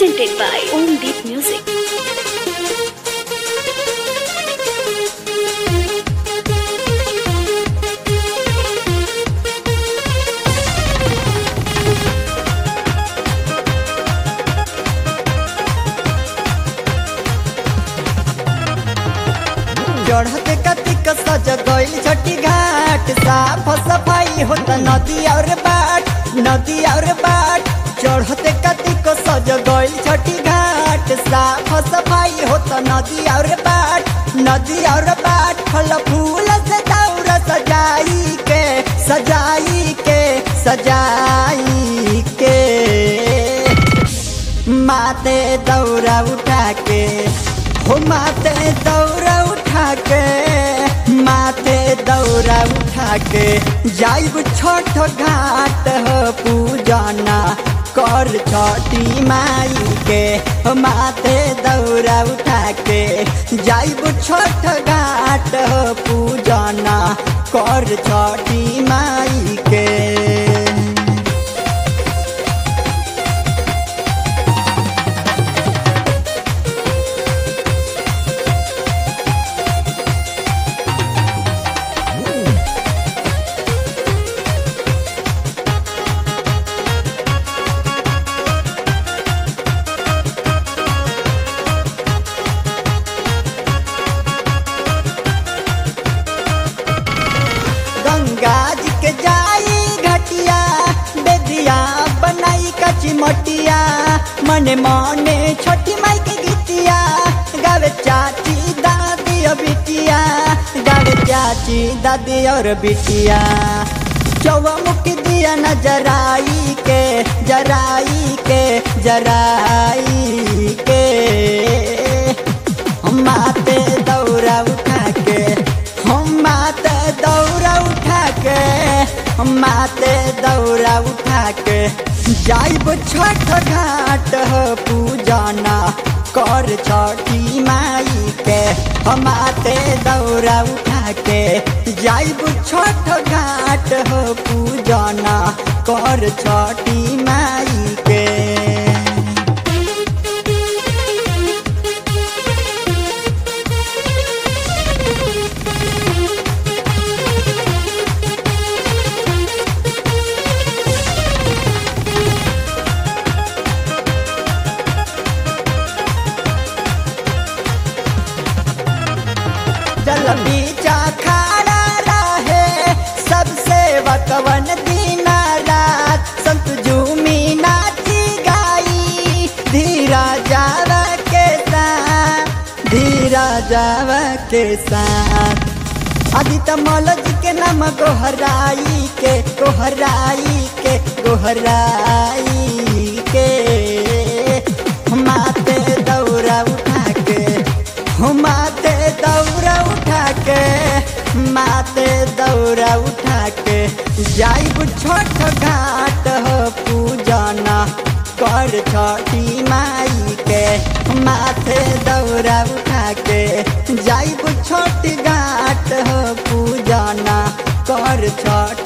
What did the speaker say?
presented by Om Deep Music. चढ़ते कतिक सज गइल छठी घाट साफ सफाई होत नदी और बाट नदी और बाट चढ़ते कतिक सज गइल छठी घाट साफ सफाई होत नदी और बाट नदी और बाट फल फूल से दौर सजाई के सजाई के सजाई के माते दौरा उठा के हो माते दौरा उठा के माथे दौरा उठा के जाइब छोट घाट हो पूजना कर छठी माई के हो माथे दौरा उठा के जाइब छोट घाट हो पूजना कर छठी माई के गंगा जी के जाई घटिया बेदिया बनाई कची मटिया मने मने छोटी माई के गीतिया गावे चाची दादी और बिटिया गावे चाची दादी और बिटिया चौमुख दिया न जराई के जराई के जराई के हम माते दौरा उठा के हम माते दौरा उठा के हम माते दौरा उठा के जाइब छठ घाट हो पूजना कर छठी माई के हम माते दौरा उठा के जाइब छठ घाट हो पूजना कर छठी माई के जल बीचा खाड़ा रहे सबसे वकवन दीना रात संत झूमी नाची गाई धीरा जावा के साथ धीरा जावा के साथ आदित्य मौलज के नाम गोहराई के गोहराई के गोहराई के माते दौरा उठा के माते दौरा उठा के माते दौरा उठा के जाइब छोट घाट हो पूजना कर छठी माई के माथे दौरा उठा के जाइब छोट घाट हो पूजना कर छठ